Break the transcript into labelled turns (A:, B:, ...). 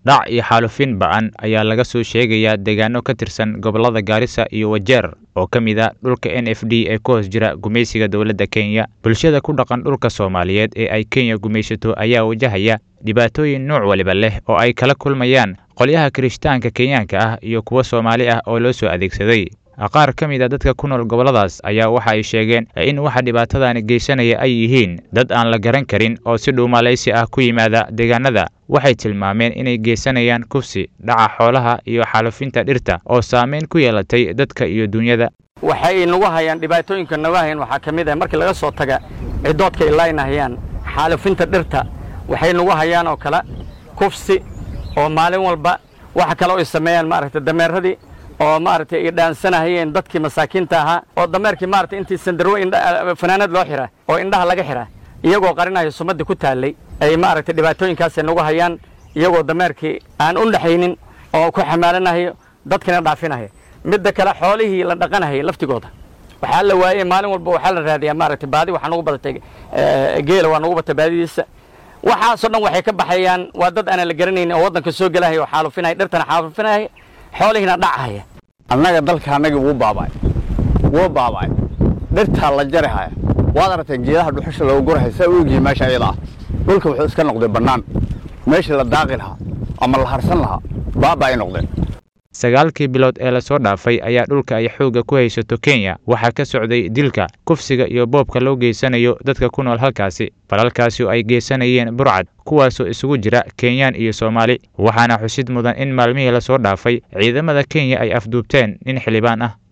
A: dhac iyo xaalufin ba'an ayaa laga soo sheegayaa deegaano ka tirsan gobollada gaarisa iyo wajeer oo ka mid ah dhulka n f d ee ku hoos jira gumaysiga dowladda kenya bulshada ku dhaqan dhulka soomaaliyeed ee ay kenya gumaysato ayaa wajahaya dhibaatooyin nooc waliba leh oo ay kala kulmayaan qolyaha kirishtaanka kenyaanka ah iyo kuwa soomaali ah oo loo soo adeegsaday qaar ka mid a dadka ku nool gobolladaas ayaa waxa ay sheegeen in waxa dhibaatadani geysanaya ay yihiin dad aan la garan karin oo si dhuumalaysi ah ku yimaada deegaanada waxay tilmaameen inay geysanayaan kufsi dhaca xoolaha iyo xaalufinta dhirta oo saameyn ku yeelatay dadka iyo dunyada
B: waxay nagu hayaan dhibaatooyinka nagu hayaan waxaa ka mid ah markii laga soo taga cidoodka ay laynahayaan xaalufinta dhirta waxay nagu hayaan oo kale kufsi oo maalin walba waxa kale ay sameeyaan maaragtay dameeradii oo maaragtay ay dhaansanahayeen dadkii masaakiinta ahaa oo dameerkii maaragtay intii sandarwo fanaanad loo xiraa oo indhaha laga xiraa iyagoo qarinaya sumadii ku taallay ay maaragtay dhibaatooyinkaasay nagu hayaan iyagoo dameerkii aan u dhaxaynin oo ku xamaalanahayo dadkina dhaafinaya midda kale xoolihii la dhaqanahayay laftigooda waxaa la waayey maalin walba waxaa la raadiyaa maaragtay baadi waxaa nagu badatay geela waa nagu batay baadidiisa waxaasoo dhan waxay ka baxayaan waa dad aanan la garanaynin oo waddanka soo gelahaya oo xaalufinaya dhirtana xaalufinaya xoolihiina dhacahaya
C: annaga dalka annagii wuu baaba'ay wuu baaba'ay dhirtaa la jarihaya waad aragtay geedaha dhuxusha loogu gurahaya saa u egyihi meesha ayada ah dhulka wuxuu iska noqday bannaan meeshii la daaqi lahaa ama la harsan lahaa baaba ay noqdeen
A: sagaalkii bilood ee lasoo dhaafay ayaa dhulka ay xoogga ku haysato kenya waxaa ka socday dilka kufsiga iyo boobka loo geysanayo dadka ku nool halkaasi falalkaasi oo ay geysanayeen burcad kuwaasoo isugu jira kenyaan iyo soomaali waxaana xusid mudan in maalmihii lasoo dhaafay ciidamada kenya ay afduubteen nin xildhibaan ah